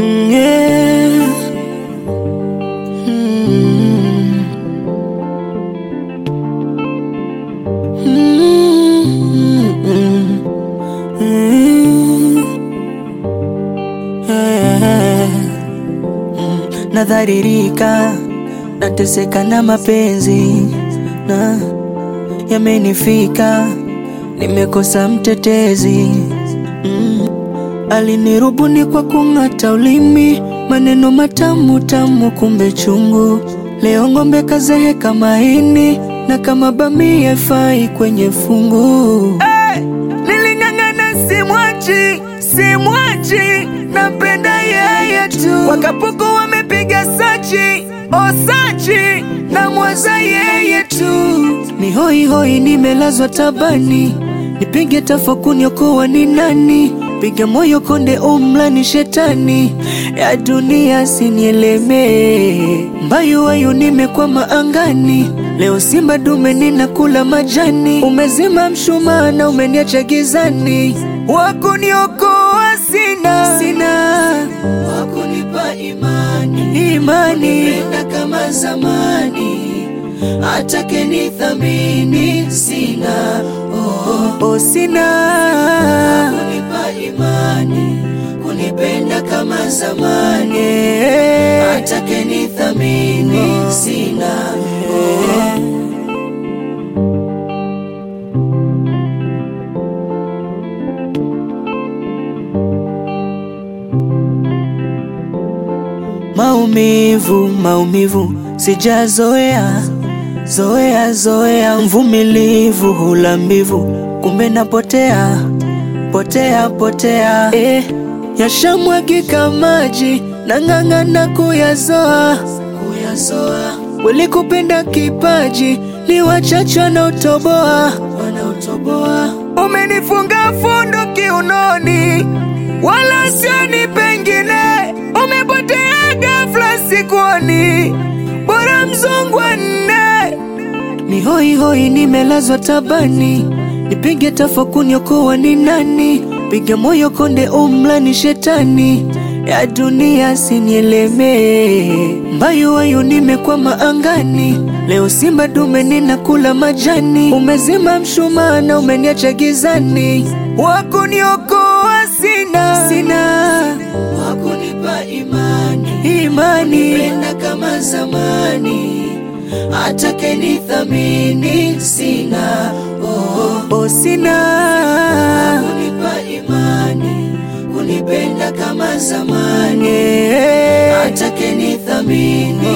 Mm, yeah. Mm. Mm, mm, mm. Yeah. Mm, Nadharirika, nateseka na mapenzi na yamenifika, nimekosa mtetezi mm. Alinirubuni kwa kung'ata ulimi, maneno matamu tamu, kumbe chungu. Leo ng'ombe kazeheka maini, na kama bamia fai kwenye fungu. Hey! Niling'ang'ana simwachi, simwachi, napenda yeye tu. Wakapuku wamepiga sachi, osachi, na mwaza yeye tu. Ni hoi hoi, nimelazwa tabani, nipige tafakuni, okoa ni nani? Piga moyo konde, umla ni shetani ya dunia, sinielemee mbayu wayu, nimekwama angani. Leo simba dume ninakula majani, umezima mshumaa na umeniacha gizani. Wakuniokoa sina, sina wakunipa imani, imani penda kama zamani, atake nithamini sina, oh, oh, sina kunipa imani, kunipenda kama zamani, atake nithamini sina, oh. Maumivu, maumivu sijazoea, zoea zoea, mvumilivu hula mbivu, kumbe napotea potea potea, eh, yashamwagika maji nang'ang'ana kuyazoa kuyazoa, walikupenda kipaji ni wachache wanaotoboa wanaotoboa, umenifunga fundo kiunoni, wala sioni pengine, umepotea ghafla sikuoni, bora mzungu wa nne ni hoi hoi, nimelazwa tabani, nipige tafakuni, okoa ni nani? Piga moyo konde, umla ni shetani ya dunia, sinielemee mbayu wayu, nimekwama angani. Leo simba dume ninakula majani, umezima mshumaa na umeniacha gizani. Wakuniokoa sina, sina wakunipa imani, imani penda kama zamani atake nithamini sina, oh, oh, sina kunipa imani, kunipenda kama zamani, atake nithamini